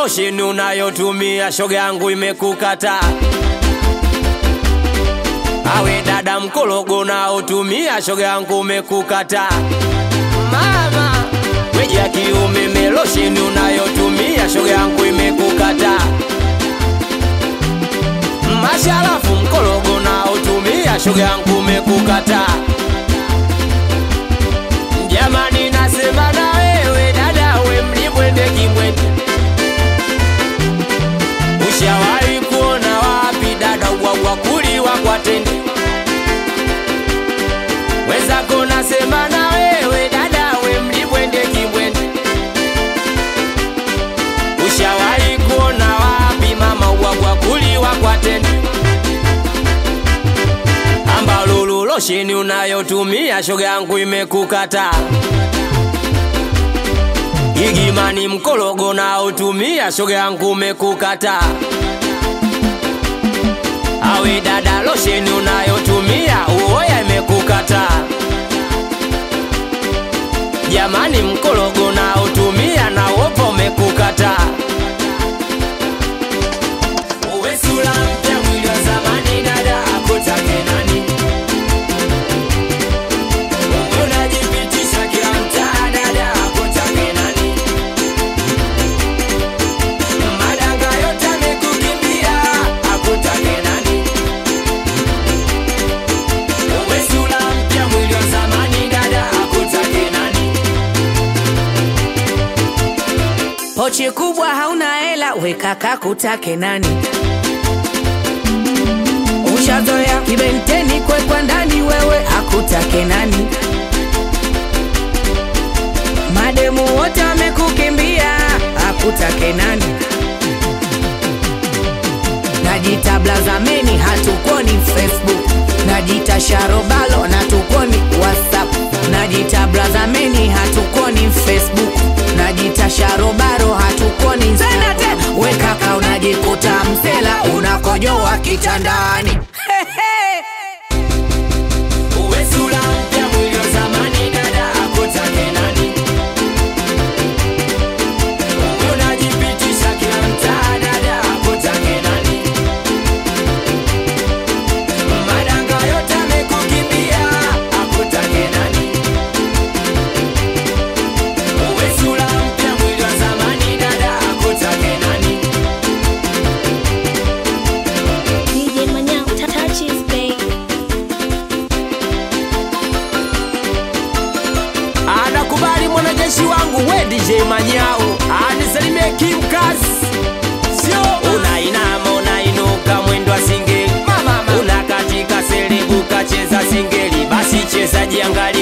losheni unayotumia shoga yangu imekukata awe dada mkologo unaotumia shoga yangu umekukata mama weji ya kiume melosheni unayotumia shoga yangu imekukata masharafu mkologo unaotumia shoga yangu umekukata jamani nasema na wewe dada we mlimwende kimwende ushawahi kuona wapi dada ugwagwa kuliwa kwa tende wenzako nasema na wewe dada we mlimwende kimwende ushawahi kuona wapi mama ugwagwa kuliwa kwa tende ambalo losheni unayotumia shoga yangu imekukata igimani mkologo naotumia shoga yangu umekukata awe dada losheni unayotumia uoya imekukata jamani mkologo naotumia na wopo umekukata uwe sura mpya mwili wa zamani dada akutake nani unajipitisha kila mtaa dada akutake nani madanga yote amekukimbia akutake nani uwe sura mpya mwili wa zamani dada akutake nani pochi kubwa hauna hela wekaka kutake nani ushazoya kibenteni kwekwa ndani wewe akutake nani mademu wote wamekukimbia akutake nani najita blazameni hatukoni facebook najita sharobalo natukoni whatsapp najita blazameni hatukoni facebook najita sharobaro hatukoni Instagram. we kaka unajikuta msela unakojoa kitandani uwe sura mpya mwili wa zamani dada akutake nani uwe unajipitisha kila mtaa dada akutake nani madanga yote amekukimbia akutake nani uwe sura mpya mwili wa zamani dada akutake nani DJ Manyao, touch his babe. anakubali mwanajeshi wangu we DJ Manyao anisalimie kimkazi sio unainama unainuka mwendo wa singeli unakatika selebuka cheza singeli basi cheza jiangalie